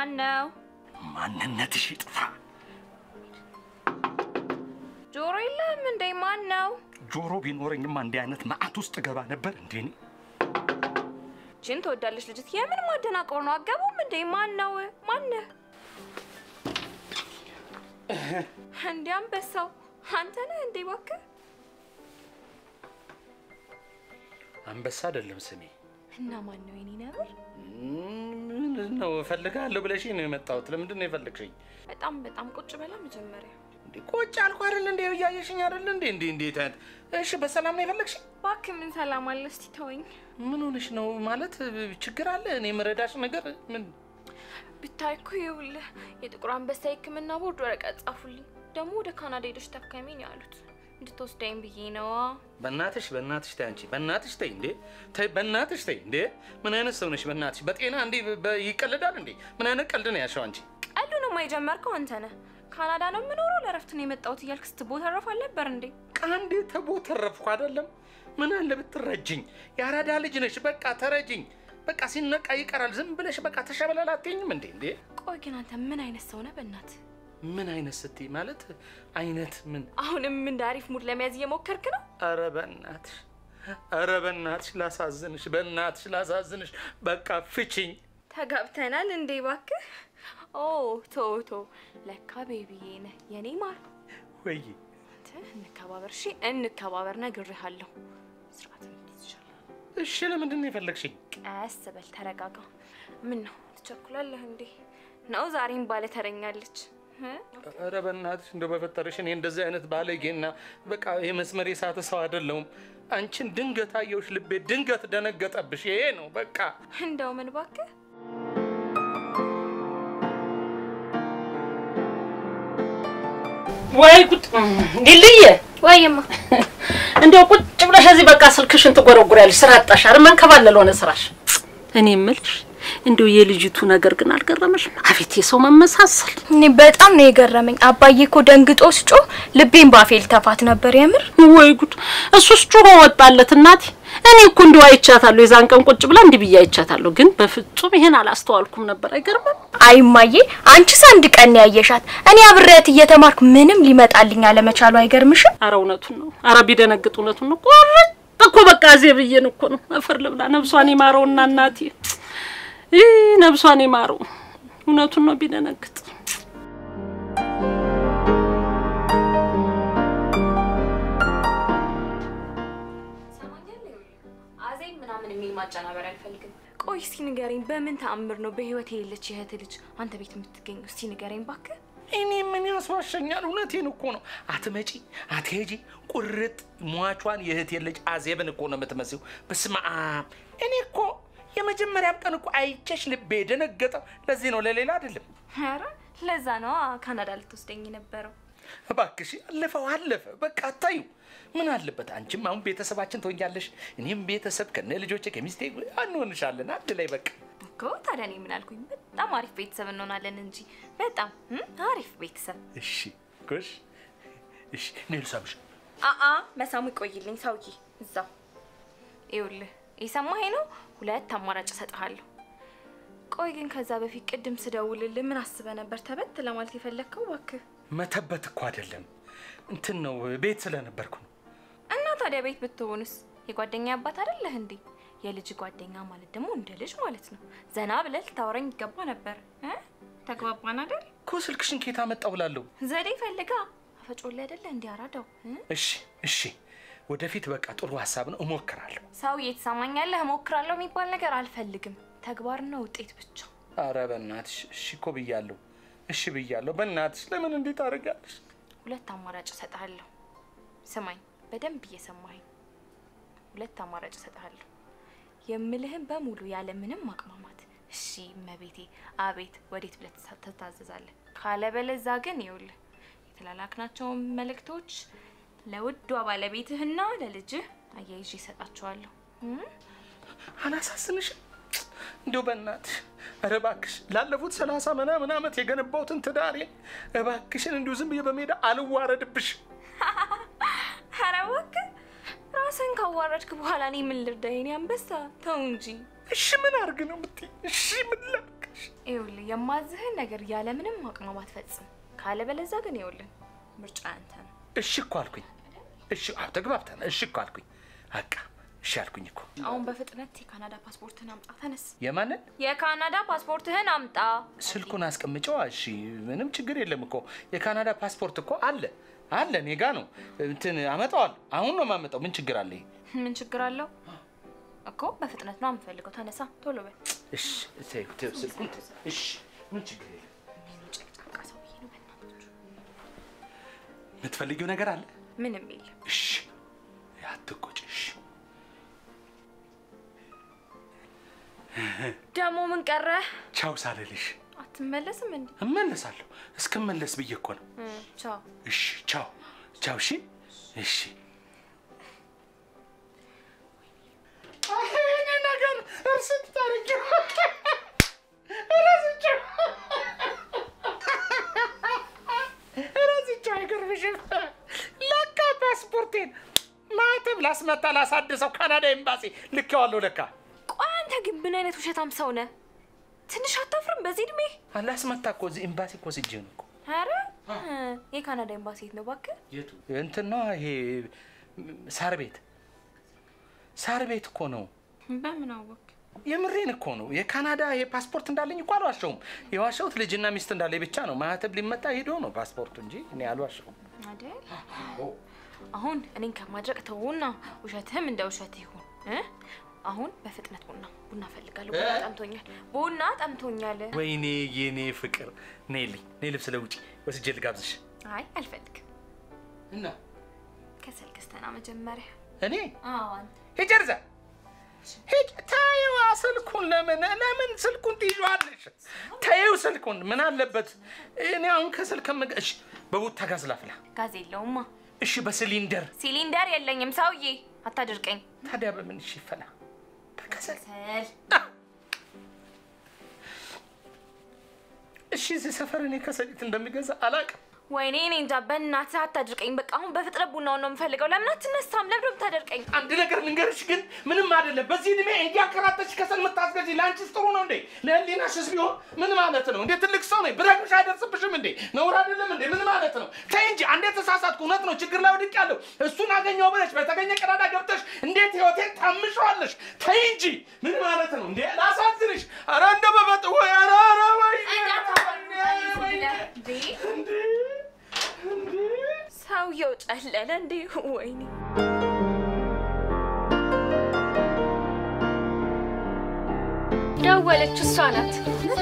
ማን ነው? ማንነትሽ ይጥፋ። ጆሮ የለህም እንዴ? ማን ነው? ጆሮ ቢኖረኝማ እንዲህ አይነት መዓት ውስጥ ገባ ነበር እንዴ እኔ። ችን ትወዳለች ልጅት። የምን ማደናቀር ነው? አገቡም እንዴ? ማን ነው? ማነህ? እንዲ አንበሳው አንተ ነህ እንዴ? እባክህ አንበሳ አይደለም ስሜ። እና ማን ነው የኔ ነብር? ምን ነው እፈልግሃለሁ ብለሽ ነው የመጣሁት። ለምንድን ነው የፈለግሽኝ? በጣም በጣም ቁጭ በላ መጀመሪያ እንዴ ቁጭ አልኩ አይደል እንዴ? እያየሽኝ አይደል እንዴ? እንዴ እንዴት አይነት እሺ፣ በሰላም ነው የፈለግሽኝ? እባክህ ምን ሰላም አለ? እስቲ ተወኝ። ምን ሆነሽ ነው? ማለት ችግር አለ? እኔ የምረዳሽ ነገር ምን? ብታይ እኮ ይኸውልህ የጥቁር አንበሳ የሕክምና ቦርድ ወረቀት ጻፉልኝ። ደግሞ ወደ ካናዳ ሄደሽ ታካሚ ነው ያሉት። እንድትወስደኝ ብዬ ነዋ። በእናትሽ በእናትሽ ተይ አንቺ በእናትሽ ተይ እንዴ ተይ በእናትሽ ተይ እንዴ ምን አይነት ሰው ነሽ በእናትሽ በጤና እንዴ በ- ይቀልዳል እንዴ ምን አይነት ቀልድ ነው ያልሽው አንቺ ቀሉንማ የጀመርከው አንተ ነህ። ካናዳ ነው የምኖረው ለእረፍት ነው የመጣሁት እያልክ ስትቦተረፍ አልነበር እንዴ? ቃንዴ ተቦተረፍኩ አይደለም ምን አለ ብትረጅኝ የአራዳ ልጅ ነሽ በቃ ተረጅኝ በቃ ሲነቃ ይቀራል ዝም ብለሽ በቃ ተሸበለል አትይኝም እንዴ እንዴ ቆይ ግን አንተ ምን አይነት ሰው ነህ? በእናትህ ምን አይነት ስትይ ማለት አይነት ምን አሁንም እንደ አሪፍ ሙድ ለመያዝ እየሞከርክ ነው። ኧረ በእናትሽ ኧረ በእናትሽ ላሳዝንሽ በእናትሽ ላሳዝንሽ በቃ ፍቺኝ ተጋብተናል እንዴ? እባክህ ኦ ቶ ቶ ለካ ቤቢዬ ነህ የኔ ማር። ወይ አንተ እንከባበር፣ እሺ እንከባበር፣ ነግሬሃለሁ። ስርዓት እንዲይዝ ይቻላል። እሺ ለምንድን ነው የፈለግሽኝ ቀስ በል ተረጋጋ። ምን ነው ትቸኩላለህ እንዴ? ነው ዛሬም ባለ ተረኛለች እ? ኧረ በእናትሽ እንደው በፈጠረሽ እኔ እንደዚህ አይነት ባለጌና በቃ የመስመር የሳተ ሰው አይደለሁም። አንቺን ድንገት አየሁሽ፣ ልቤ ድንገት ደነገጠብሽ። ይሄ ነው በቃ። እንደው ምን እባክህ ወይ ጉድ ሊልየ ወይማ እንዲያው ቁጭ ብለሽ እዚህ በቃ ስልክሽን ትጎረጉሪያለሽ። ስራ አጣሽ አይደል? መንከባለል ሆነ ስራሽ። እኔ የምልሽ እንዲያው የልጅቱ ነገር ግን አልገረመሽም? አቤት የሰው መመሳሰል። እኔ በጣም ነው የገረመኝ። አባዬ እኮ ደንግጦ ስጮህ ልቤን ባፌ ልተፋት ነበር። የምር ወይ ጉድ! እሱስ ጮሆ ወጣለት እናቴ። እኔ እኮ እንዲሁ አይቻታለሁ፣ የዛን ቀን ቁጭ ብላ እንዲህ ብዬ አይቻታለሁ። ግን በፍጹም ይሄን አላስተዋልኩም ነበር። አይገርምም? አይማዬ፣ አንቺስ አንድ ቀን ነው ያየሻት። እኔ አብሬያት እየተማርኩ ምንም ሊመጣልኝ አለመቻሉ አይገርምሽም? አረ እውነቱን ነው። አረ ቢደነግጥ እውነቱን ነው። ቆርጥ እኮ በቃ ዜ ብዬን እኮ ነው። አፈር ልብላ። ነብሷን ይማረውና እናቴ ይህ ነብሷን ይማረው። እውነቱን ነው ቢደነግጥ አዜብ ምናምን የሚል ማጨናበር አልፈልግም። ቆይ እስቲ ንገረኝ፣ በምን ተአምር ነው በህይወት የሌለች የእህት ልጅ አንተ ቤት የምትገኘው? እስቲ ንገረኝ እባክህ። እኔ ምን ያስዋሸኛል? እውነቴን እኮ ነው። አትመጪ አትሄጂ፣ ቁርጥ ሟቿን የእህቴ ልጅ አዜብን እኮ ነው የምትመስለው። በስመ አብ! እኔ እኮ የመጀመሪያም ቀን እኮ አይቼሽ ልቤ የደነገጠው ለዚህ ነው፣ ለሌላ አይደለም። ኧረ ለዛ ነው ካናዳ ልትወስደኝ የነበረው። እባክሽ አለፈው አለፈ። በቃ አታዩ። ምን አለበት አንቺም አሁን ቤተሰባችን ትሆኛለሽ፣ እኔም ቤተሰብ ከነ ልጆቼ ከሚስቴ እንሆንሻለን አንድ ላይ በቃ እኮ ታዲያ እኔ ምን አልኩኝ? በጣም አሪፍ ቤተሰብ እንሆናለን እንጂ በጣም እም፣ አሪፍ ቤተሰብ። እሺ ጎሽ እሺ እኔ ልሳምሽ አአ መሳሙ ይቆይልኝ ሰውዬ እዛው። ይኸውልህ የሰማኸኝ ነው። ሁለት አማራጭ እሰጥሃለሁ። ቆይ ግን ከዛ በፊት ቅድም ስደውልልህ ምን አስበህ ነበር ተበት ለማለት የፈለግከው? እባክህ መተበት እኮ አይደለም እንትን ነው ቤት ስለነበርኩ ነው እና ታዲያ ቤት ብትሆንስ የጓደኛ አባት አይደለህ እንዴ? የልጅ ጓደኛ ማለት ደግሞ እንደ ልጅ ማለት ነው። ዘና ብለህ ልታወራኝ ይገባ ነበር እ ተግባባን አይደል? እኮ ስልክሽን ኬታ መጣው ብላለሁ ዘዴ ፈልጋ አፈጮላ አይደለ እንዲያራዳው እሺ እሺ ወደፊት በቃ ጥሩ ሀሳብ ነው እሞክራለሁ ሰውዬ ትሰማኛለህ? እሞክራለሁ የሚባል ነገር አልፈልግም። ተግባርና ውጤት ብቻ። አረ በእናትሽ እሺ እኮ ብያለሁ እሺ ብያለሁ በእናትሽ ለምን እንዴት አደርጋለሽ ሁለት አማራጭ እሰጥሃለሁ። ስማኝ፣ በደንብ እየሰማኸኝ። ሁለት አማራጭ እሰጥሃለሁ። የምልህን በሙሉ ያለ ምንም ማቅማማት እሺ እመቤቴ፣ አቤት፣ ወዴት ብለህ ትሳ- ትታዘዛለህ። ካለበለዛ ግን ይኸውልህ የተላላክናቸውን መልእክቶች ለውዷ ባለቤትህና ለልጅህ አያይዤ እሰጣቸዋለሁ። እም? አላሳስንሽም እንዲሁ በእናትሽ ኧረ እባክሽ ላለፉት ሰላሳ ምናምን ዓመት የገነባሁትን ትዳሬን እባክሽን እንዲሁ ዝም ብዬ በሜዳ አልዋረድብሽ ኧረ እባክህ ራስን ካዋረድክ በኋላ እኔ ምን ልርዳ? የኔ አንበሳ ተው እንጂ። እሺ ምን አርግ ነው የምትይኝ እሺ ምን ላድርግ ይኸውልህ የማዝህን ነገር ያለምንም ማቅማማት ፈጽም። ካለበለዚያ ግን ይኸውልህ ምርጫ ያንተ ነው። እሺ እኮ አልኩኝ። እሺ አዎ፣ ተግባብተናል። እሺ እኮ አልኩኝ። በቃ እሺ አልኩኝ እኮ። አሁን በፍጥነት የካናዳ ፓስፖርትህን አምጣ። ተነስ። የማንን የካናዳ ፓስፖርትህን አምጣ። ስልኩን አስቀምጨዋ። እሺ ምንም ችግር የለም እኮ የካናዳ ፓስፖርት እኮ አለ አለ፣ እኔ ጋ ነው። እንትን አመጣዋለሁ። አሁን ነው የማመጣው። ምን ችግር አለ? ምን ችግር አለው እኮ? በፍጥነት ነው የምፈልገው። ተነሳ፣ ቶሎ በል። እሺ ተይው፣ ተይው፣ ስልኩን ተይው። እሺ ምን ችግር የለም። ምን ጨቅጫቃ ሰውዬ ነው በእናታችሁ። የምትፈልጊው ነገር አለ? ምንም የለም። እሺ አትቆጭ። እሺ ደግሞ ምን ቀረህ? ቻው ሳልልሽ አትመለስም እንዴ? እመለሳለሁ። እስክመለስ ብዬ እኮ ነው። እ ቻው። እሺ ቻው ቻው። እሺ እሺ። ይሄ ነገር እርስት ታሪክ ረስቼው ረስቼው አይገርምሽም? ለካ ፓስፖርቴን ማተብ ላስመታ ላሳድሰው ካናዳ ኤምባሲ ልኬዋለሁ። ለካ ቆይ አንተ ግን ምን አይነት ውሸታም ሰው ነህ? ትንሽ አታፍርም? በዚህ እድሜ አላስመታ እኮ እዚህ ኤምባሲ እኮ ስጄ ነው እኮ ኧረ እ የካናዳ ኤምባሲ የት ነው እባክህ? የቱ እንትን ነው ይሄ ሳር ቤት ሳር ቤት እኮ ነው። በምን አወቅ? የምሬን እኮ ነው። የካናዳ ይሄ ፓስፖርት እንዳለኝ እኮ አልዋሸውም። የዋሸሁት ልጅና ሚስት እንዳለኝ ብቻ ነው። ማህተብ ሊመጣ ሄዶ ነው ፓስፖርቱ እንጂ እኔ አልዋሸውም። አይደል? አሁን እኔን ከማድረግ ተውና ውሸትህም እንደ ውሸት ይሁን እ አሁን በፍጥነት ቡና ቡና እፈልጋለሁ። ቡና ጠምቶኛል። ቡና ጠምቶኛል። ወይኔ የኔ ፍቅር ነይልኝ፣ ነይ ልብስ ለውጪ ወስጄ ልጋብዝሽ አይ አልፈልግም። እና ከሰል ገዝተና መጀመሪያ እኔ አዎ አንተ ሂጅ እርዛ ሂጅ። ታይዋ ስልኩን ለምን ለምን ስልኩን ትይዣዋለሽ? ተይው ስልኩን ምን አለበት? እኔ አሁን ከስልክ ከምገ እሺ፣ በቡታ ጋዝ ላፍላ። ጋዝ የለውማ። እሺ፣ በሲሊንደር ሲሊንደር የለኝም ሰውዬ፣ አታድርቀኝ። ታዲያ በምን እሺ ይፈላ? በከሰል ከሰል እሺ። እዚህ ሰፈር እኔ ከሰሊት እንደሚገዛ አላውቅም። ወይኔ እኔ እንጃ። በእናትህ አታድርቀኝ። በቃ አሁን በፍጥነት ቡናውን ነው የምፈልገው። ለምን አትነሳም? ለምን የምታደርቀኝ? አንድ ነገር ልንገርሽ ግን ምንም አይደለም። በዚህ እድሜ እንዲያከራተሽ ከሰል የምታስገዢ ለአንቺስ ጥሩ ነው እንዴ? ለህሊናሽስ ቢሆን ምን ማለት ነው እንዴ? ትልቅ ሰው ነኝ ብረግምሽ አይደርስብሽም እንዴ? ነውር አይደለም እንዴ? ምን ማለት ነው? ተይ እንጂ አንዴ ተሳሳትኩ፣ እውነት ነው ችግር ላይ ወድቄያለሁ። እሱን አገኘው ብለሽ በተገኘ ቀዳዳ ገብተሽ እንዴት ህይወቴን ታምሸዋለሽ? ተይ እንጂ ምን ማለት ነው እንዴ? ላሳዝንሽ። ኧረ እንደ በበጥ ወይ ኧረ ኧረ ወይ እንዴ እንዴ ሰውየው ጨለለ እንዴ? ወይኔ ደወለች። እሷ ናት።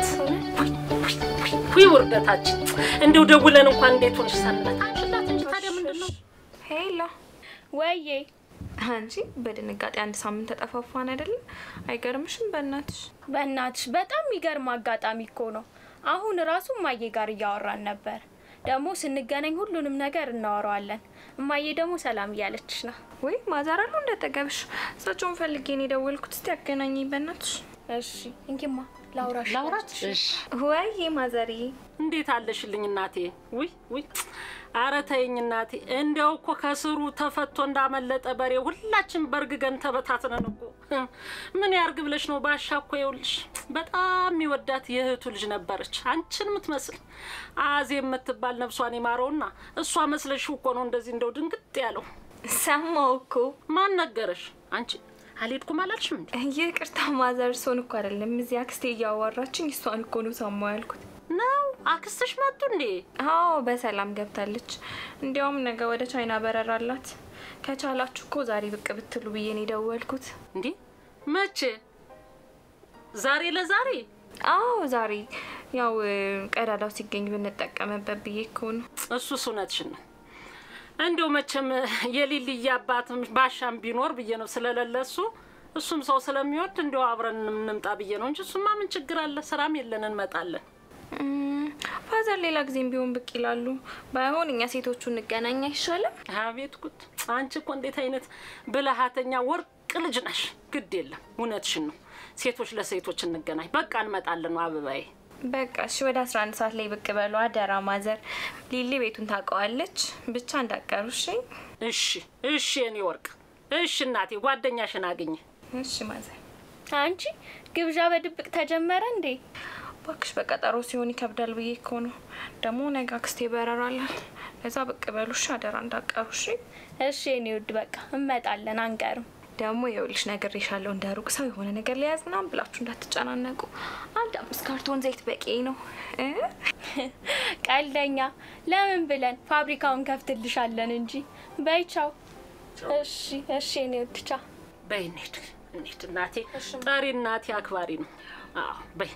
ውይ ውርደታችን! እንደው ደውለን እንኳን እንዴት ሆነሽ ሳንላት አንችላት እንጂ ታዲያ ምንድን ነው? ሄላ ወዬ አንቺ በድንጋጤ አንድ ሳምንት ተጠፋፋን አይደለ? አይገርምሽም? በእናትሽ በእናትሽ በጣም የሚገርም አጋጣሚ እኮ ነው። አሁን ራሱ እማዬ ጋር እያወራን ነበር። ደግሞ ስንገናኝ ሁሉንም ነገር እናወራዋለን። እማዬ ደግሞ ሰላም እያለችሽ ነው። ወይ ማዛራሉ እንደጠገብሽ እሳቸውን ፈልጌ ነው የደወልኩት። እስቲ አገናኘኝ በእናትሽ። እሺ እንኪማ ላውራሽ። ላውራት? እሺ ወይ ማዘሪ እንዴት አለሽልኝ እናቴ? ውይ ውይ፣ አረ ተይኝ እናቴ። እንዲያው እኮ ከስሩ ተፈቶ እንዳመለጠ በሬ ሁላችን በእርግገን ተበታትነን እኮ ምን ያርግ ብለሽ ነው? ባሻ እኮ ይኸውልሽ በጣም የሚወዳት የእህቱ ልጅ ነበረች፣ አንቺን የምትመስል አዜ የምትባል ነፍሷን ይማረውና እሷ መስለሽው እኮ ነው እንደዚህ እንደው ድንግጥ ያለው። ሰማው እኮ ማን ነገረሽ? አንቺ አልሄድኩም አላልሽም እንዴ? ይቅርታ ማዘር፣ እሱን እኮ አይደለም እዚህ አክስቴ እያዋራችኝ እሷን እኮ ነው ሰማው ያልኩት። ነው አክስትሽ መጡ እንዴ? አዎ በሰላም ገብታለች። እንዲያውም ነገ ወደ ቻይና በረራ አላት። ከቻላችሁ እኮ ዛሬ ብቅ ብትሉ ብዬ ነው የደወልኩት። እንዴ መቼ? ዛሬ ለዛሬ አዎ ዛሬ ያው ቀዳዳው ሲገኝ ብንጠቀምበት ብዬ እኮ ነው። እሱስ እውነትሽን ነው። እንዲያው መቼም የሊልዬ አባትም ባሻም ቢኖር ብዬ ነው ስለሌለ እሱ እሱም ሰው ስለሚወድ እንዲያው አብረን እንምጣ ብዬ ነው እንጂ እሱማ ምን ችግር አለ? ስራም የለን እንመጣለን። እም፣ ፋዘር ሌላ ጊዜም ቢሆን ብቅ ይላሉ። ባይሆን እኛ ሴቶቹ እንገናኝ አይሻልም? አቤት ጉድ! አንቺ እኮ እንዴት አይነት ብልሃተኛ ወርቅ ልጅ ነሽ። ግድ የለም እውነትሽን ነው። ሴቶች ለሴቶች እንገናኝ። በቃ እንመጣለን ነው አበባዬ። በቃ እሺ፣ ወደ አስራ አንድ ሰዓት ላይ ብቅ በሉ አደራ። ማዘር ሊሊ ቤቱን ታውቀዋለች። ብቻ እንዳቀሩ እሺ። እሺ እሺ፣ የኔ ወርቅ እሺ። እናቴ ጓደኛሽን አግኝ። እሺ ማዘር። አንቺ ግብዣ በድብቅ ተጀመረ እንዴ? እባክሽ በቀጠሮ ሲሆን ይከብዳል ብዬ እኮ ነው። ደግሞ ነገ አክስቴ በረራለን። ለዛ ብቅ በሉሽ አደራ እንዳቀሩ እሺ። እሺ የኔ ውድ በቃ እንመጣለን፣ አንቀርም። ደግሞ የውልሽ ነግሬሻለሁ፣ እንደ ሩቅ ሰው የሆነ ነገር ሊያዝ ምናምን ብላችሁ እንዳትጨናነቁ። አንድ አምስት ካርቶን ዘይት በቂ ነው እ ቀልደኛ። ለምን ብለን ፋብሪካውን ከፍትልሻለን እንጂ። በይ ቻው። እሺ እሺ የኔ ውድ ቻው። በይ እንሂድ እንሂድ። እናቴ ጠሪ እናቴ አክባሪ ነው። አዎ በይ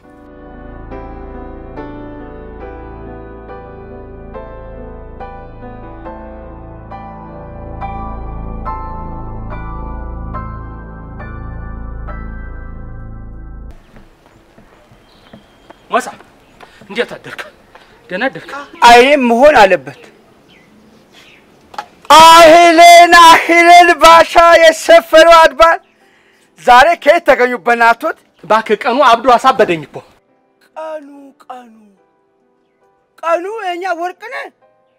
ሞሳ እንዴት አደርክ? ደህና አደርክ? አይኔም መሆን አለበት። አህለን አህለን ባሻ የሰፈረው አድባር ዛሬ ከየት ተገኙ? በናቶት እባክህ ቀኑ አብዶ አሳበደኝ እኮ። ቀኑ ቀኑ ቀኑ የእኛ ወርቅ ነህ።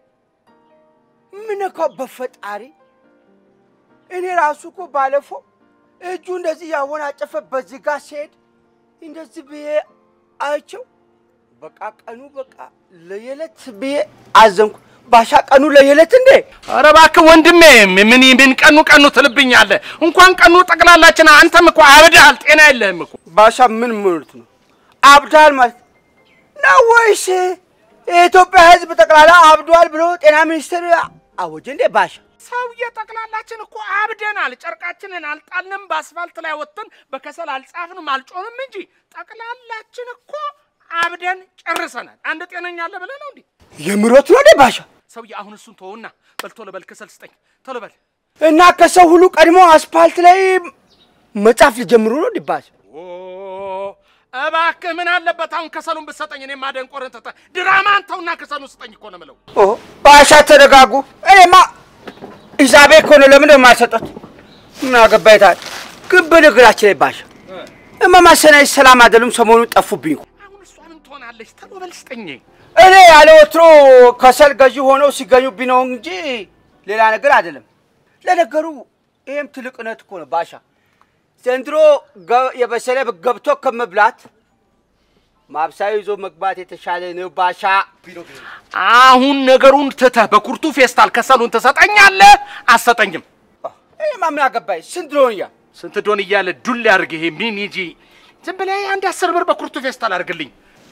ምን እኮ በፈጣሪ እኔ ራሱ እኮ ባለፈው እጁ እንደዚህ ያወናጨፈ በዚህ ጋር ሲሄድ እንደዚህ ብዬ አይቼው በቃ ቀኑ በቃ ለየለት ብዬ አዘንኩ። ባሻ ቀኑ ለየለት እንዴ! ኧረ እባክህ ወንድሜ ምን ምን ቀኑ ቀኑ ትልብኛለህ? እንኳን ቀኑ ጠቅላላችን አንተም እኮ አብደሃል። ጤና የለህም እኮ። ባሻ ምን ማለት ነው? አብዳል ማለት ነው ወይስ የኢትዮጵያ ሕዝብ ጠቅላላ አብዷል ብሎ ጤና ሚኒስቴር አወጀ እንዴ? ባሻ ሰውዬ ጠቅላላችን እኮ አብደናል። ጨርቃችንን አልጣልንም፣ በአስፋልት ላይ ወጥተን በከሰል አልጻፍንም፣ አልጮንም እንጂ ጠቅላላችን እኮ አብደን ጨርሰናል። አንድ ጤነኛ አለ ብለህ ነው እንዴ? የምሮት ነው እንዴ? ባሻ ሰውዬ አሁን እሱን ተውና በል ቶሎ በል ከሰል ስጠኝ፣ ቶሎ በል። እና ከሰው ሁሉ ቀድሞ አስፋልት ላይ መጻፍ ሊጀምሩ ነው እንዴ? ባሻ ኦ እባክህ ምን አለበት አሁን ከሰሉን ብትሰጠኝ፣ እኔም ማደንቆርን ትተህ ድራማን ተውና ከሰሉን ስጠኝ እኮ ነው የምለው። ኦ ባሻ ተረጋጉ። እኔማ ሂሳቤ እኮ ነው። ለምን የማይሰጡት? ምን አገባኝ ታዲያ። ግን በነገራችን ላይ ባሻ እማማ ሰናይ ሰላም አይደሉም። ሰሞኑን ጠፉብኝ እኮ። አሁን እሷ ምን ትሆናለች? ቶሎ በል ስጠኝ። እኔ ያለ ወትሮ ከሰል ገዢ ሆነው ሲገኙብኝ ነው እንጂ ሌላ ነገር አይደለም። ለነገሩ ይህም ትልቅነት እኮ ነው ባሻ። ዘንድሮ ገ- የበሰለ ገብቶ ከመብላት ማብሳዩ ይዞ መግባት የተሻለ ነው ባሻ። አሁን ነገሩን ትተህ በኩርቱ ፌስታል ከሰሉን ትሰጠኛለህ? አትሰጠኝም? ይህማ ምን አገባኝ? ስንት ድሮንያ ስንት ዶን እያለ ዱል ያድርግ ይሄ ሚኒጂ። ዝም ብለህ አንድ አስር ብር በኩርቱ ፌስታል አድርግልኝ።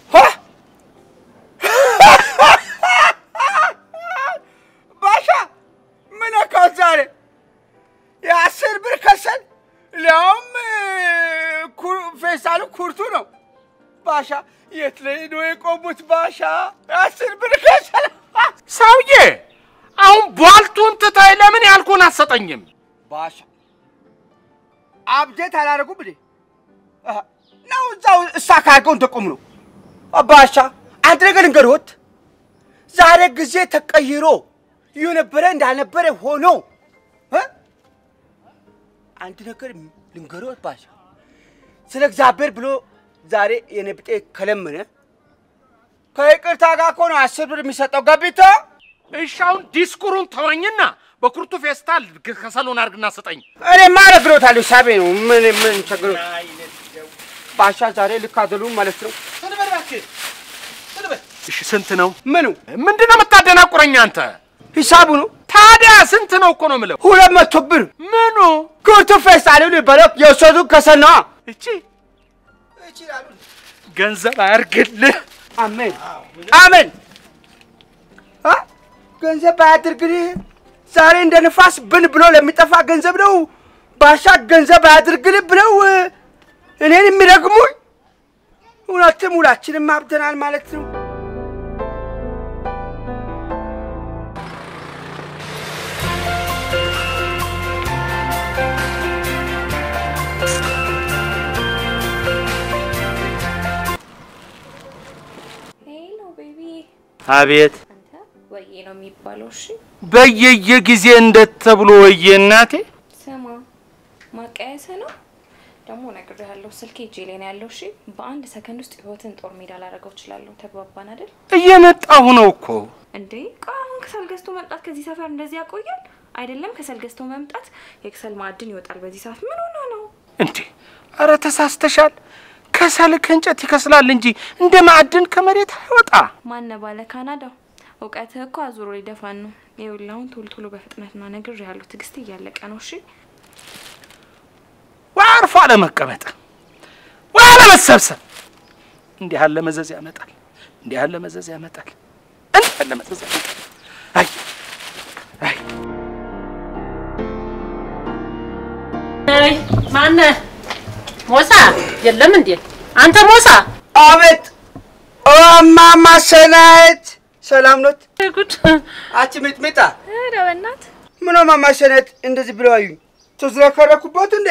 ባሻ ምን ነካው ዛሬ? የአስር ብር ከሰል ሊያውም ኩ- ፌስታሉ ኩርቱ ነው። ባሻ የት ላይ ነው የቆሙት? ባሻ የአስር ብር ከሰል ሰውዬ አሁን ቧልቱን ትተህ ለምን ያልኩህን አትሰጠኝም? ባሻ አብዴት አላደረጉም እንዴ? አሀ፣ ነው እዛው እሳ ካርገው እንደቆሙ ነው። ባሻ አንድ ነገር ልንገርዎት፣ ዛሬ ጊዜ ተቀይሮ የነበረ እንዳልነበረ ሆኖ እ? አንድ ነገር ልንገርዎት ባሻ፣ ስለ እግዚአብሔር ብሎ ዛሬ የኔ ብጤ ከለመነ ከይቅርታ ጋር እኮ ነው አስር ብር የሚሰጠው ገቢቶ እሺ አሁን ዲስኩሩን ተወኝና በኩርቱ ፌስታል ከሰሉን አድርግና ስጠኝ። እኔ ማረግሎታለሁ ሳቤ ነው ምን ምን ቸግሮ ባሻ ዛሬ ልክ አይደሉም ማለት ነው። እሺ ስንት ነው? ምኑ ምንድን ነው የምታደናቁረኝ አንተ? ሂሳቡ ነው ታዲያ ስንት ነው እኮ ነው የምለው። ሁለት መቶ ብር ምኑ ኩርቱ ፌስታል ሊበለው የወሰዱ ከሰል ነዋ። እቺ ገንዘብ አያርግልህ። አሜን አሜን። አ? ገንዘብ አያድርግልህ። ዛሬ እንደ ንፋስ ብን ብሎ ለሚጠፋ ገንዘብ ነው ባሻ ገንዘብ አያድርግልህ ብለው እ፣ እኔን የሚረግሙኝ። እውነትም ሁላችንም አብደናል ማለት ነው። ሄሎ ቤቢ፣ አቤት አንተ ወዬ ነው የሚባለው። እሺ በየየጊዜ እንደት ተብሎ ወየ እናቴ። ስማ፣ ማቀያየሰ ነው ደግሞ ነግሬሃለሁ። ስልኬ እጄ ላይ ነው ያለው። እሺ በአንድ ሰከንድ ውስጥ ህይወትን ጦር ሜዳ ላደርገው እችላለሁ። ተግባባን አይደል እየመጣሁ ነው እኮ። እንዴ? ቆይ አሁን ከሰል ገዝቶ መምጣት ከዚህ ሰፈር እንደዚህ ያቆያል? አይደለም ከሰል ገዝቶ መምጣት የከሰል ማዕድን ይወጣል በዚህ ሰዓት። ምን ሆነ ነው? እንዴ ኧረ ተሳስተሻል። ከሰል ከእንጨት ይከስላል እንጂ እንደ ማዕድን ከመሬት አይወጣ። ማነ ባለ ካናዳው እውቀትህ እኮ አዙሮ ሊደፋን ነው። ይኸውልህ አሁን ቶሎ ቶሎ በፍጥነት ና ነግር ያለው ትዕግስት እያለቀ ነው። እሺ ወይ አርፎ አለመቀመጥ ወይ አለመሰብሰብ እንዲህ ያለ መዘዝ ያመጣል። እንዲህ ያለ መዘዝ ያመጣል። እንዲህ ያለ መዘዝ ያመጣል። አይ አይ አይ ማነ ሞሳ የለም እንዴ? አንተ ሞሳ አቤት እማማ ሰናይት ሰላም ኖት? ጉድ አቺ ሚጥሚጣ ኧረ በእናትህ ምን እማማ ሰናይት እንደዚህ ብለው አዩኝ? ተዝረከረኩበት እንዴ?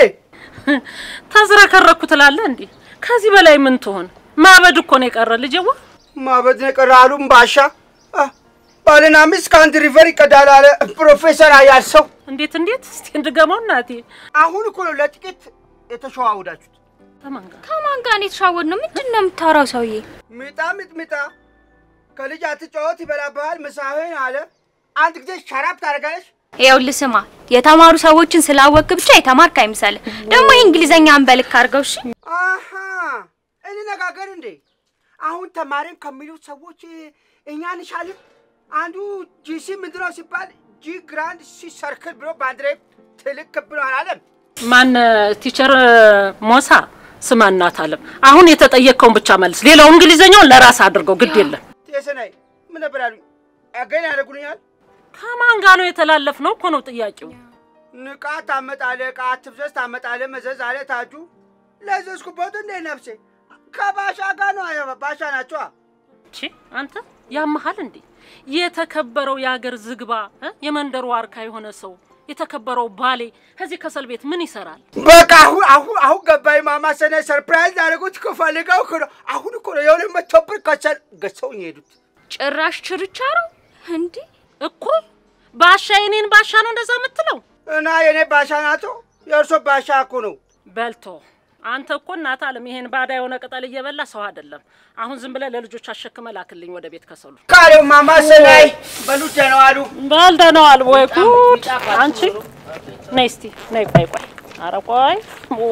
ተዝረከረኩ ትላለህ እንዴ? ከዚህ በላይ ምን ትሆን? ማበድ እኮ ነው የቀረ ልጄዋ። ማበድ ነው የቀረ አሉ ባሻ። አ፣ ባልና ሚስት ከአንድ ሪቨር ይቀዳል አለ ፕሮፌሰር አያል ሰው። እንዴት እንዴት? እስቲ እንድገመው እናቴ። አሁን እኮ ነው ለጥቂት የተሸዋውዳችሁት። ከማን ጋር? ከማን ጋር ነው የተሻወድ ነው? ምንድን ነው የምታወራው ሰውዬ? ሚጣ ሚጥሚጣ ከልጅ አትጫወት ይበላብሃል ምሳህን አለ። አንድ ጊዜ ሸራብ ታደርጋለች። ይኸውልህ ስማ፣ የተማሩ ሰዎችን ስላወቅ ብቻ የተማርክ አይምሰልህ። ደግሞ የእንግሊዘኛ አንበልክ አድርገው እሺ። አሀ እንነጋገር እንዴ? አሁን ተማሪም ከሚሉት ሰዎች እኛ እንሻልን። አንዱ ጂሲ ምንድን ነው ሲባል ጂ ግራንድ ሲ ሰርክል ብሎ ባንድሬ ትልቅ ክብ ነው አላለም። ማን ቲቸር ሞሳ ስማ እናት አለም። አሁን የተጠየቅከውን ብቻ መልስ። ሌላው እንግሊዘኛውን ለራስ አድርገው ግድ የለም። ቴሰናይ ምን ነበር ያሉኝ? አገኝ ያደርጉልኛል። ከማን ጋር ነው የተላለፍ ነው እኮ ነው ጥያቄው። ንቃት ታመጣለ፣ ዕቃ አትፍዘዝ ታመጣለ፣ መዘዝ አለ ታጁ። ለዘዝኩበት እንዴ ነፍሴ ከባሻ ጋር ነው። አያ ባሻ ናቸዋ። ቺ አንተ ያመሃል እንዴ? የተከበረው የአገር ዝግባ እ? የመንደሩ ዋርካ የሆነ ሰው የተከበረው ባሌ ከዚህ ከሰል ቤት ምን ይሰራል? በቃ አሁን አሁን አሁን ገባኝ። ማማ ሰናይ ሰርፕራይዝ አደረጉት እኮ ፈልገው እኮ ነው። አሁን እኮ ነው የሆነ መቶ ብር ከሰል ገዝተውኝ የሄዱት። ጭራሽ ችርቻሮ እንዲህ እኮ ባሻ የኔን ባሻ ነው እንደዛ የምትለው? እና የኔ ባሻ ናቶ የእርሶ ባሻ እኮ ነው። በልቶ አንተ እኮ እናት አለም ይሄን ባዳ የሆነ ቅጠል እየበላ ሰው አይደለም። አሁን ዝም ብለህ ለልጆች አሸክመ ላክልኝ ወደ ቤት ከሰሉ ካለው ማማ ሰናይ በሉ ደህና ዋሉ። በልደነዋል ወይ ጉድ! አንቺ ነይ እስቲ ነይ፣ ቆይ ቆይ፣ ኧረ ቆይ፣ ኦ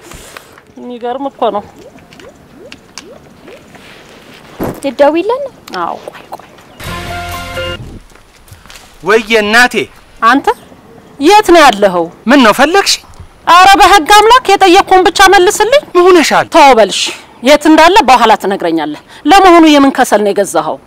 የሚገርም እኮ ነው። ትደውይለን ነው? አዎ ቆይ ቆይ፣ ወየ እናቴ አንተ የት ነው ያለኸው? ምን ነው ፈለግሽ? አረ በህግ አምላክ የጠየቅኩህን ብቻ መልስልኝ። ምን ሆነሻል? ተው በልሽ፣ የት እንዳለ በኋላ ትነግረኛለህ። ለመሆኑ የምን ከሰል ነው የገዛኸው?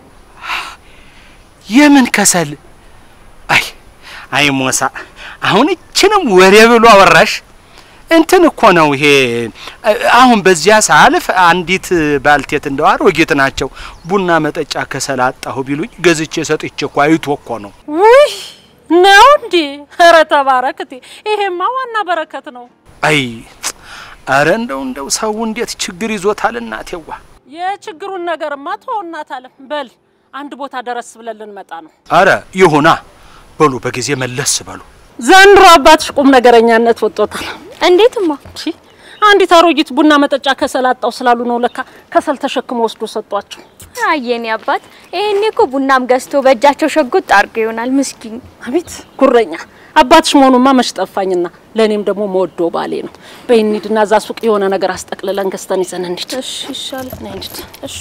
የምን ከሰል? አይ አይ ሞሳ፣ አሁን እችንም ወሬ ብሎ አወራሽ። እንትን እኮ ነው ይሄ። አሁን በዚያ ሳልፍ አንዲት ባልቴት እንደው አሮጊት ናቸው ቡና መጠጫ ከሰል አጣሁ ቢሉኝ ገዝቼ ሰጥቼ እኮ አይቶ እኮ ነው። ውይ ነው እንዴ? ኧረ ተባረክቴ፣ ይሄማ ዋና በረከት ነው። አይ አረ እንደው እንደው ሰው እንዴት ችግር ይዞታል እናቴዋ። የችግሩን ነገርማ ተው እናት አለም። በል አንድ ቦታ ደረስ ብለን ልንመጣ ነው። አረ ይሁና በሉ፣ በጊዜ መለስ በሉ። ዘንድሮ አባትሽ ቁም ነገረኛነት ወጦታል። እንዴትማ? ቺ አንዲት አሮጊት ቡና መጠጫ ከሰል አጣው ስላሉ ነው ለካ ከሰል ተሸክሞ ወስዶ ሰጧቸው። አየኔ አባት ይሄኔ እኮ ቡናም ገዝቶ በእጃቸው ሸጉጥ አድርጎ ይሆናል ምስኪን። አቤት ጉረኛ አባትሽ መሆኑማ መች ጠፋኝና፣ ለእኔም ደግሞ መወዶ ባሌ ነው። በይ እንሂድና እዛ ሱቅ የሆነ ነገር አስጠቅልለን ገዝተን ይዘን እንሂድ። እሺ ይሻላል። ነይ እንሂድ። እሺ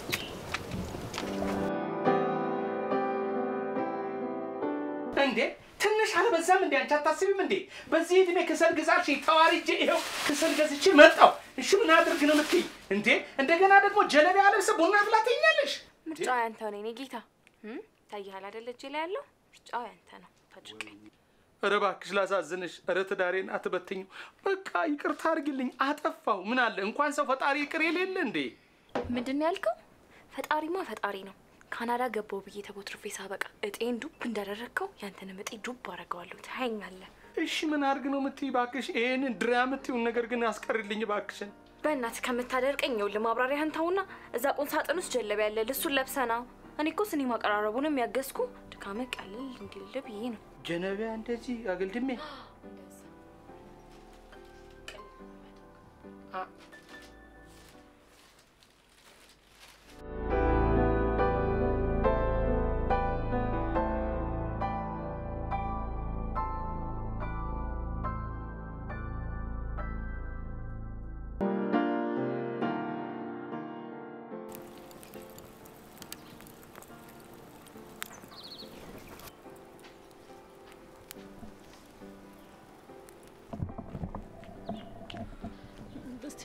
እንዴ ትንሽ አልበዛም እንዴ? አንቺ አታስቢም እንዴ? በዚህ እድሜ ከሰል ግዛሽ ተዋርጄ ይኸው ከሰል ገዝቼ መጣሁ። እሺ ምን አድርግ ነው የምትይኝ እንዴ? እንደገና ደግሞ ጀለቢያ ለብሰ ቡና ብላ ትይኛለሽ? ምርጫው ያንተ ነው የኔ ጌታ። እም? ታይሃል አይደል እጄ ላይ ያለው ምርጫው ያንተ ነው። ታድርቀኝ ኧረ እባክሽ ላሳዝንሽ። ኧረ ትዳሬን አትበትኙ። በቃ ይቅርታ አድርጊልኝ፣ አጠፋሁ። ምን አለ እንኳን ሰው ፈጣሪ ይቅር የሌለ እንዴ? ምንድን ነው ያልከው? ፈጣሪማ ፈጣሪ ነው። ካናዳ ገባው ብዬ ተቦትርፌ ሳበቃ እጤን ዱብ እንዳደረግከው ያንተንም እጤ ዱብ አደርገዋለሁ። ታየኛለህ። እሺ ምን አድርግ ነው የምትይ? እባክሽ ይሄንን ድራ የምትይውን ነገር ግን አስቀርልኝ እባክሽን። በእናትህ ከምታደርቀኝ ይኸውልህ ማብራሪያህን ተውና እዛ ቁም ሳጥን ውስጥ ጀለቢያ ያለ እሱን ለብሰና። እኔ እኮ ስኒ ማቀራረቡንም ያገዝኩ ድካምህ ቀልል እንዲል ብዬ ነው። ጀነቢያ እንደዚህ አገልድሜ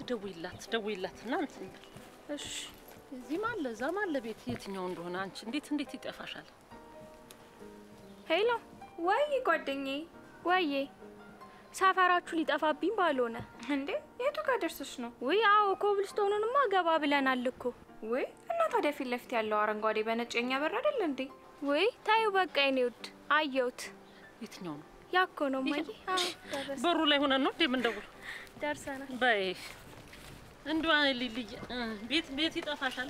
ደውይላት ደውይላት እና እንትን እሺ እዚህም አለ እዛም አለ ቤት የትኛው እንደሆነ አንቺ እንዴት እንዴት ይጠፋሻል? ሄሎ፣ ወይ ጓደኛዬ፣ ወዬ ሰፈራችሁ ሊጠፋብኝ ባልሆነ እንዴ የቱ ጋር ደርሰሽ ነው? ውይ፣ አዎ ኮብልስቶኑንማ ገባ ብለናል እኮ። ወይ እና ታዲያ ፊት ለፊት ያለው አረንጓዴ በነጭ የኛ በር አይደል እንዴ? ውይ ታዩ፣ በቃ የኔ ውድ አየሁት። የትኛው ነው? ያኮ ነው ማየ። አዎ ደረስ በሩ ላይ ሆነን ነው እንዴ የምንደውለው? ደርሰናል። በይ እንዲሁ ልልይ ቤት ቤት ይጠፋሻል።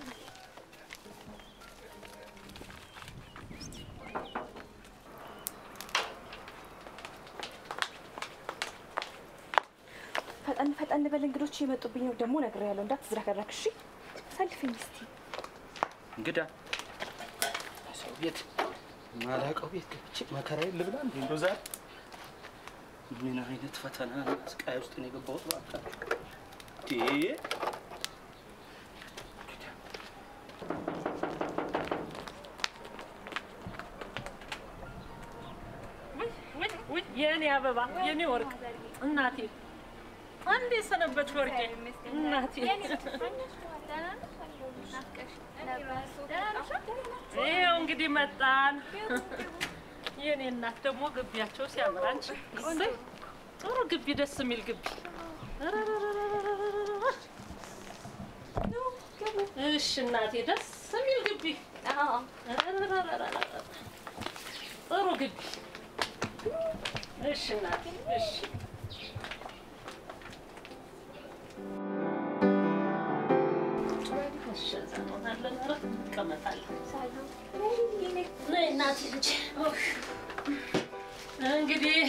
ፈጠን ፈጠን በል እንግዶች የመጡብኝ ነው ደግሞ ነግሬያለሁ። እንዳትዝረከረክ እሺ። ሰልፍኝ እስቲ እንግዳ ሰው ቤት ማላውቀው ቤት ገብቼ መከራዬን ልብላ እንዴ? እንደው ዛሬ ምን አይነት ፈተና ስቃይ ውስጥ ነው የገባሁት? እባካችሁ እንዴ! ውይ ውይ ውይ የኔ አበባ የኔ ወርቅ እናቴ አንዴ ሰነበት ወርቄ እናቴ ይኸው እንግዲህ መጣን። የኔ እናት ደግሞ ግቢያቸው ሲያምር አንቺ እሰይ፣ ጥሩ ግቢ፣ ደስ የሚል ግቢ። እሺ እናቴ ደስ የሚል ግቢ፣ ጥሩ ግቢ። እሺ እናቴ እሺ እሺ፣ እዛ እንሆናለን። ኧረ እንቀመጣለን። ነይ እናቴ ልጅ ኡፍ። እንግዲህ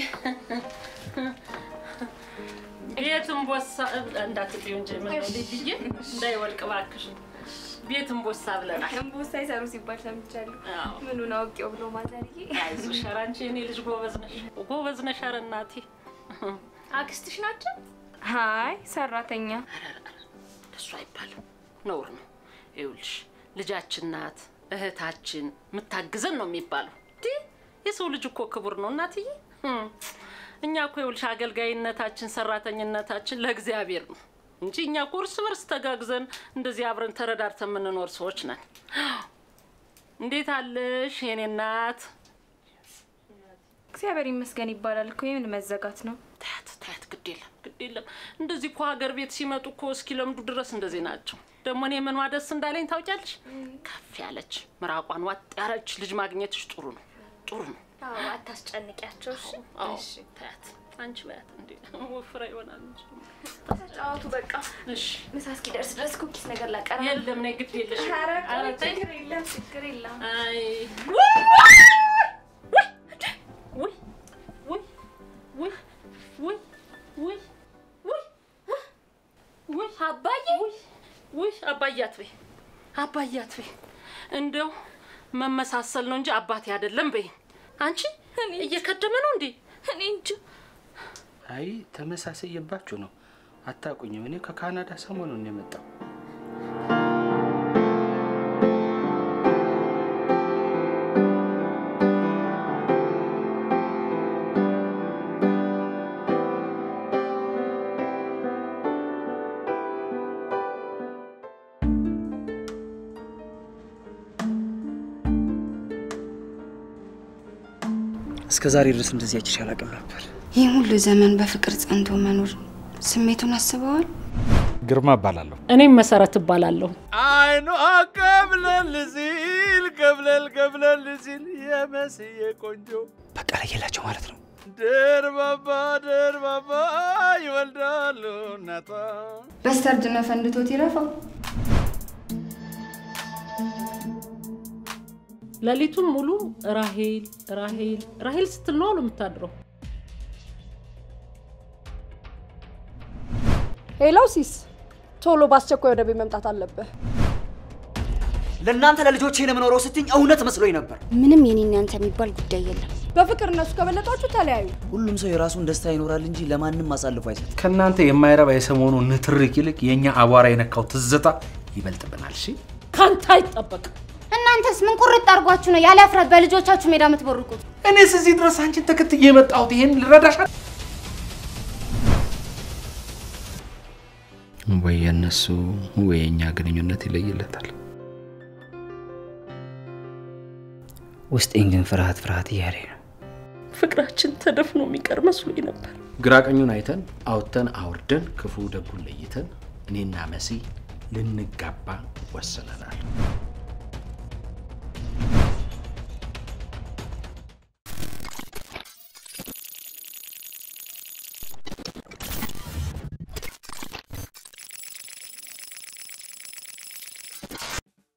ቤትም ቦሳ እንዳትጥዩ እንጂ ምን ነው ልጅዬ እንዳይወድቅ እባክሽ። ቤትም ቦሳ ብለናል። እምቦሳ ይሰሩ ሲባል ሰምቻለሁ። አዎ። ምኑን አውቄው ብሎ ማዘርዬ። አይዞሽ፣ ኧረ አንቺ የኔ ልጅ ጎበዝ ነሽ፣ ጎበዝ ነሽ። ኧረ እናቴ አክስትሽ ናቸው? አይ ሰራተኛ። እሱ አይባልም፣ ነውር ነው። ይኸውልሽ ልጃችን ናት፣ እህታችን የምታግዘን ነው የሚባለው። እንዲህ የሰው ልጅ እኮ ክቡር ነው እናትዬ። ህም፣ እኛ እኮ ይኸውልሽ አገልጋይነታችን፣ ሰራተኝነታችን ለእግዚአብሔር ነው እንጂ እኛ እኮ እርስ በርስ ተጋግዘን እንደዚህ አብረን ተረዳርተን የምንኖር ሰዎች ነን። እንዴት አለሽ የኔ እናት? እግዚአብሔር ይመስገን ይባላል እኮ የምን መዘጋት ነው? ታያት ታያት፣ ግድ የለም ግድ የለም። እንደዚህ እኮ ሀገር ቤት ሲመጡ እኮ እስኪለምዱ ድረስ እንደዚህ ናቸው። ደግሞ እኔ ምኗ ደስ እንዳለኝ ታውቂያለሽ? ከፍ ያለች ምራቋን ዋጥ ያለች ልጅ ማግኘትሽ ጥሩ ነው ጥሩ ነው። አዎ አታስጨንቂያቸው። እሺ አዎ ታያት፣ አንቺ በያት እንዴ ወፍራ ይሆናል እንጂ። ተጫወቱ በቃ። እሺ ምሳ እስኪደርስ ድረስ ኩኪስ ነገር ላቀርብ። የለም ነይ፣ ግድ የለሽ። ኧረ ኧረ ቆይ ተይ። ችግር የለም ችግር የለም። አይ ውይ ውይ ውይ ውይ ውይ ውይ ውይ አባዬ ውይ ውይ አባዬ አትበይ አባዬ አትበይ። እንደው መመሳሰል ነው እንጂ አባቴ አይደለም በይ። አንቺ እየከደመ ነው እንዴ? እኔ እንጂ አይ ተመሳሰየባችሁ ነው። አታውቁኝም። እኔ ከካናዳ ሰሞኑን ነው የመጣው። እስከ ዛሬ ድረስ እንደዚህ አይቼሽ አላውቅም ነበር። ይህ ሁሉ ዘመን በፍቅር ጸንቶ መኖር ስሜቱን አስበዋል? ግርማ እባላለሁ። እኔም መሰረት እባላለሁ። አይኗ ከብለል ሲል ከብለል ከብለል ሲል የመስዬ ቆንጆ በቃ ለየላቸው ማለት ነው። ደርባባ ደርባባ ይወልዳሉ እናቷ። በስተርጅና ፈንድቶት ይረፋው። ሌሊቱን ሙሉ ራሄል ራሄል ራሄል ስትል ነው አሉ የምታድረው። ሄሎ ሲስ፣ ቶሎ በአስቸኳይ ወደ ቤት መምጣት አለብህ። ለእናንተ ለልጆቼ ነው የምኖረው ስትኝ እውነት መስሎኝ ነበር። ምንም የኔና ያንተ የሚባል ጉዳይ የለም። በፍቅር እነሱ ከበለጧችሁ ተለያዩ። ሁሉም ሰው የራሱን ደስታ ይኖራል እንጂ ለማንም አሳልፎ አይሰጥም። ከእናንተ የማይረባ የሰሞኑ ንትርክ ይልቅ የእኛ አቧራ የነካው ትዝታ ይበልጥብናል። እሺ ካንተ አይጠበቅም። እናንተስ ምን ቁርጥ አድርጓችሁ ነው ያለ እፍረት በልጆቻችሁ ሜዳ የምትቦርቁት? እኔስ እዚህ ድረስ አንቺን ተከትዬ የመጣሁት ይሄን ልረዳሻል። ወይ የእነሱ ወይ የእኛ ግንኙነት ይለይለታል። ውስጤን ግን ፍርሃት ፍርሃት እያለ ነው። ፍቅራችን ተደፍኖ የሚቀር መስሎኝ ነበር። ግራ ቀኙን አይተን አውጥተን አውርደን ክፉ ደጉን ለይተን እኔና መሲ ልንጋባ ወስነናል።